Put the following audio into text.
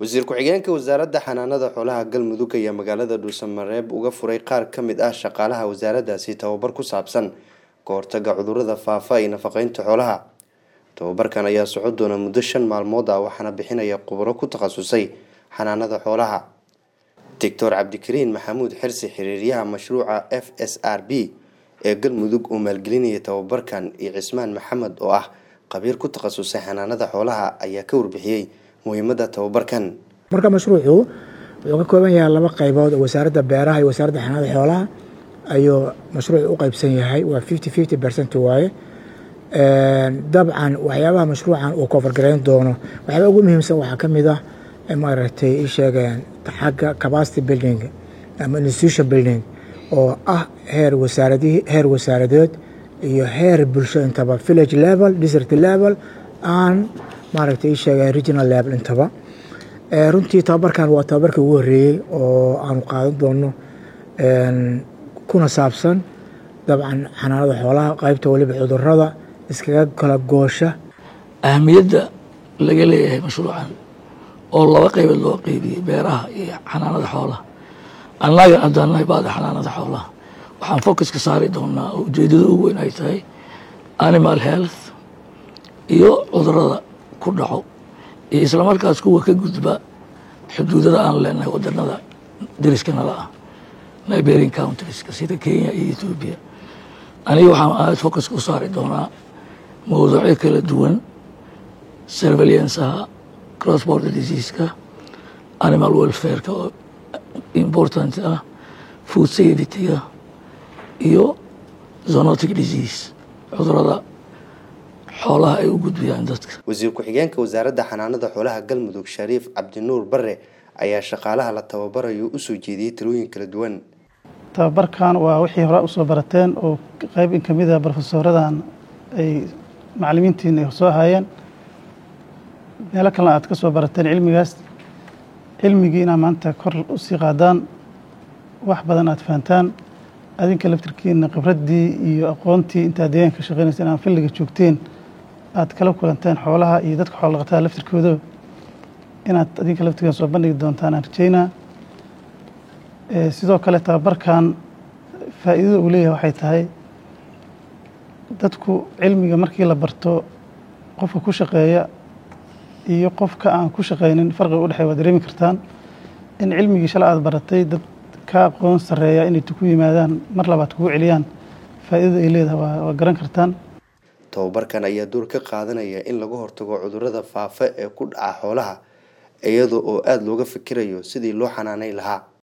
wasiir ku-xigeenka wasaaradda xanaanada xoolaha galmudug ayaa magaalada dhuusamareeb uga furay qaar ka mid ah shaqaalaha wasaaraddaasi tababar ku saabsan ka hortaga cudurada faafa iyo nafaqeynta xoolaha tababarkan ayaa socon doona muddo shan maalmood ah waxaana bixinaya khubro ku takhasusay xanaanada xoolaha doctor cabdikariin maxamuud xirsi xiriiryaha mashruuca f s r b ee galmudug uu maalgelinaya tababarkan iyo cismaan maxamed oo ah qabiir ku takhasusay xanaanada xoolaha ayaa ka warbixiyey muhiimada tababarkan marka mashruucu wuxuu ka kooban yahay laba qaybood oo wasaaradda beeraha iyo wasaaradda xanaanada xoolaha ayuu mashruucu u qeybsan yahay waa fifty fifty percent waaye dabcan waxyaabaha mashruucan uu kofargarayn doono waxyaaba ugu muhiimsan waxaa ka mid ah maaragtay i sheegeen xagga capacity building ama institution building oo ah heer wasaaradii heer wasaaradeed iyo heer bulsho intaba village level district level aan maaragtay i sheegeen regional level intaba runtii tababarkan waa tababarkii ugu horreeyey oo aanu qaadan doono kuna saabsan dabcan xanaanada xoolaha qaybta weliba cudurada iskaga kala goosha ahamiyadda laga leeyahay mashruucan oo laba qaybood loo qeybiyey beeraha iyo xanaanada xoolaha annaga haddaan nahay baada xanaanada xoolaha waxaan focuska saari doonaa oo ujeedada ugu weyn ay tahay animal health iyo cudurada ku dhaco iyo islamarkaas kuwa ka gudba xuduudada aan leenahay wadanada dariskana ah liberian countrieska sida kenya iyo ethoobia aniga waxaan aad focuska u saari doonaa mawduucyo kala duwan surveillanceha cross border diseaska animal welfareka oo important ah food safetyga iyo zonotic disease cudurada xoolaha ay u gudbiyaan dadka wasiir ku-xigeenka wasaaradda xanaanada xoolaha galmudug shariif cabdinuur bare ayaa shaqaalaha la tababarayo usoo jeediyey talooyin kala duwan tababarkan waa wixii hore usoo barateen oo qeyb in kamid a brofesooradan ay macalimiintiin ay soo ahaayeen meelo kalena aad ka soo barateen cilmigaas cilmigii inaa maanta kor usii qaadaan wax badan aad fahantaan adinka laftirkiina khibraddii iyo aqoontii intaad deegaanka ka shaqeynaysa inaad filliga joogteen aad kala kulanteen xoolaha iyo dadka xoolo dhaqatada laftirkooda inaad adinka laftirkiina soo bandhigi doontaan aan rajeynaa sidoo kale tababarkan faa'iidada uu leeyahay waxay tahay dadku cilmiga markii la barto qofka ku shaqeeya iyo qofka aan ku shaqeynin farqiga u dhexey waa dareemi kartaan in cilmigii shala aad baratay dad ka aqoon sarreeya inay ku yimaadaan mar labaad kugu celiyaan faa'iidada ay leedahay waa garan kartaan tababarkan ayaa door ka qaadanaya in laga hortago cudurada faafa ee ku dhaca xoolaha iyada oo aada looga fikirayo sidii loo xanaaneyn lahaa